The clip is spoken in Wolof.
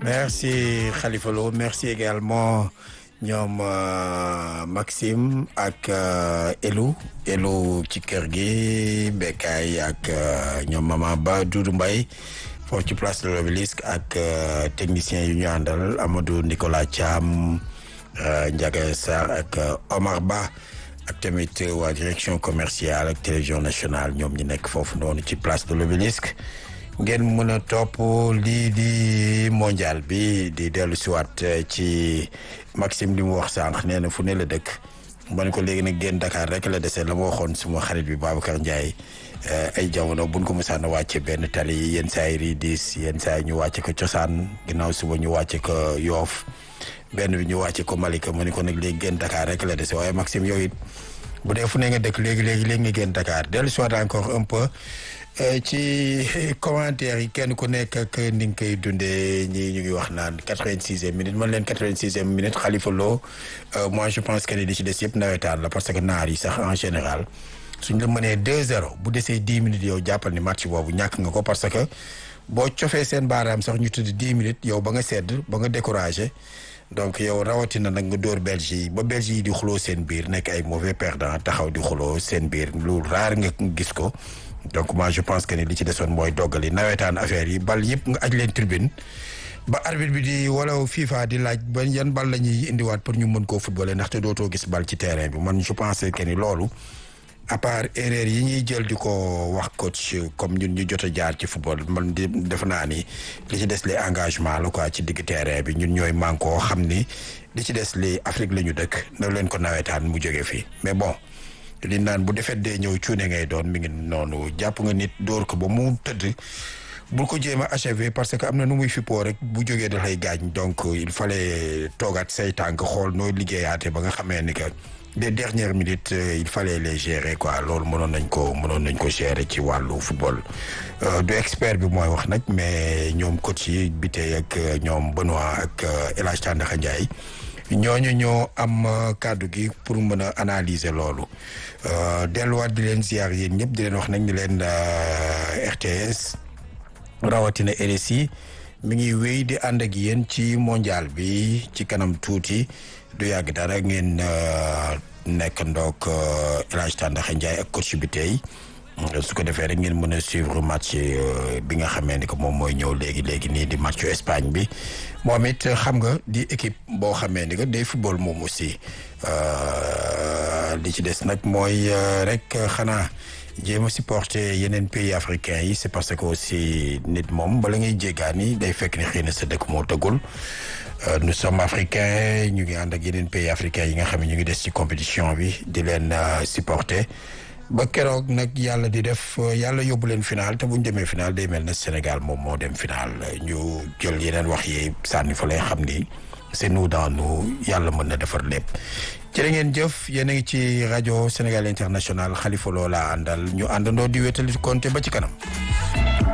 merci Khalifa Lo merci également ñoom Maxime ak Elou Elou ci kër gi Bekay ak ñoom Mama Ba Doudou Mbaye foofu ci place de l'Obélisque ak technicien yu ñu àndal Amadou Nicolas Thiam Ndiaga Sarr ak Omar Ba ak tamit waa direction commerciale ak télévision nationale ñoom ñi nekk foofu noonu ci place de l'Obélisque ngeen mën a topp lii di mondial bi di dellu siwaat ci Maxime li mu wax sànq nee na fu ne la dëkk man ko léegi nag génn Dakar rek la dese la ma waxoon suma xarit bi Babacar Ndiaye ay jamono buñ ko mosaan a wàcce benn tali yenn saa yi riidis yenn saa yi ñu wàcce ko cosaan ginnaaw suba ñu wàcce ko yoof benn bi ñu wàcce ko Malika ma ne ko nag léegi génn Dakar rek la dese waaye Maxime yow it bu dee fu ne nga dëkk léegi léegi léegi nga génn Dakar dellu siwaat encore un peu ci commentaire yi kenn ku nekk ak ni nga koy dundee ñii ñu ngi wax naan quatre-vingt-sixième minute man leen quatre-vingt-sixième minute Khalifa Lo moi je pense que ni li ci des yëpp nawetaan la parce que naar yi sax en général suñ la mënee deux zéro bu desee dix minutes yow jàppal ni match boobu ñàkk nga ko parce que boo cofee seen baaraam sax ñu tudd dix minutes yow ba nga sedd ba nga découragé donc yow rawatina nag nga dóor Belge yi ba Belge yi di xuloo seen biir nekk ay mauvais perdant taxaw di xuloo seen biir lu raar nga gis ko donc moi je pense que ni li ci desoon mooy doggali nawetaan affaire yi bal yëpp nga aj leen tribune ba arbitre bi di wala FIFA di laaj ba yan bal la ñuy indiwaat pour ñu mën koo footballé ndaxte dootoo gis bal ci terrain bi man je pense que ni loolu à part erreur yi ñuy jël di ko wax coach comme ñun ñu jot a jaar ci football man di def naa ni li ci des li engagement la quoi ci digg terrain bi ñun ñooy manko xam ni li ci des li Afrique la ñu dëkk na leen ko nawetaan mu jóge fii mais bon li naan bu defet dee ñëw cuune ngay doon mi ngi noonu jàpp nga nit dóor ko ba mu tëdd bul ko jéem a achevé parce que am na nu muy fippoo rek bu jógee da lay gaañ donc il fallait toogaat say tànk xool noo liggéeyaate ba nga xamee ni que les dernières minutes il fallait les gérer quoi loolu mënoon nañ ko mënoon nañ ko gérer ci wàllu football du expert bi mooy wax nag mais ñoom coach yi bi tey ak ñoom Benoît ak El Hadj Tandakha Ndiaye ñooñu ñoo am kàddu gi pour mën a analyser loolu delluwaat di leen ziar yéen ñëpp di leen wax nag ni leen RTS rawatina RSI mi ngi wéy di ànd ak yéen ci mondial bi ci kanam tuuti du yàgg dara ngeen nekk ndoog El Hadj Tandakha Ndiaye ak coach bi tey su ko defee rek ngeen mën a suivre match bi nga xamee ni que moom mooy ñëw léegi léegi nii di matchu Espagne bi moom it xam nga di équipe boo xamee ni que day football moom aussi li ci des nag mooy rek xanaa jéem a supporter yeneen pays africains yi c'est parce que aussi nit moom bala ngay jéggaani day fekk ni xëy na sa dëkk moo tëggul nous sommes africains ñu ngi ànd ak yeneen pays africains yi nga xam ne ñu ngi des ci compétition bi di leen supporter ba keroog nag yàlla di def yàlla yóbbu leen final te bu ñu demee final day mel ne Sénégal moom moo dem final ñu jël yeneen wax yi sànni fa lay xam ni c'est nous dans nous yàlla mën na defar lépp. jërë ngeen jëf yéen a ngi ci rajo Sénégal International Khalifa Lo laa àndal ñu àndandoo di wétali compté ba ci kanam.